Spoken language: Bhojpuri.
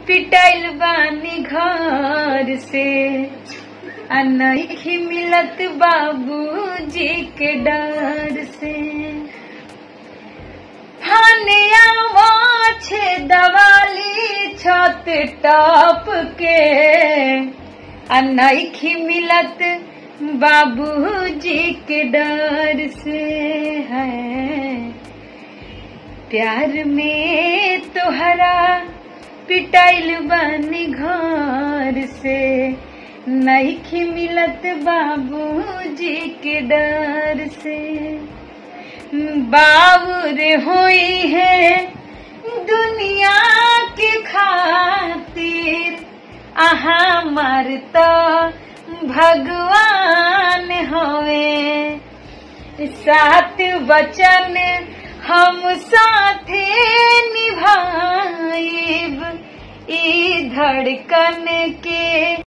पिटाइल बानी घर से आ नहीं मिलत बाबूजी के डर से हनिया छे दवाली छत टप के आ नहीं मिलत बाबूजी के डर से है प्यार में तोहरा पिटाइल बनी घर से नहीं मिलत बाबूजी के डर से बाबुर हुई है दुनिया के खातिर आहा मरता भगवान होए सात वचन हम साथे निभाइब ई धड़कन के